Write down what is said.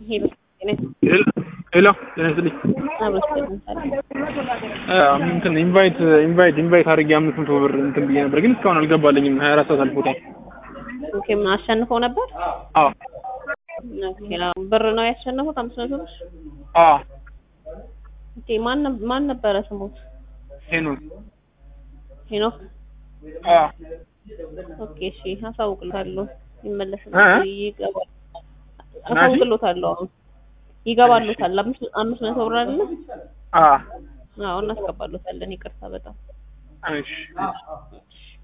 ሄሎ ሄሎ ጤና ይስጥልኝ። እንትን ኢንቫይት ኢንቫይት ኢንቫይት አድርጌ አምስት መቶ ብር እንትን ብዬ ነበር፣ ግን እስካሁን አልገባልኝም። ሀያ አራት ሰዓት አልፎታል። ኦኬ ምን አሸንፈው ነበር? አዎ ኦኬ አዎ፣ ብር ነው ያሸነፉት አምስት መቶ ብር። አዎ ኦኬ ማን ነብ- ማን ነበረ ስሙት? ሄኖክ ሄኖክ። አዎ ኦኬ እሺ፣ አሳውቅልታለሁ። ይመለሳል፣ እ? ይገባል። ናቲ? አሳውቅልታለሁ። አሁን ይገባሉታል። አምስት አምስት መቶ ብር አይደለ? አዎ አዎ እናስገባሉታለን። ይቅርታ በጣም እሺ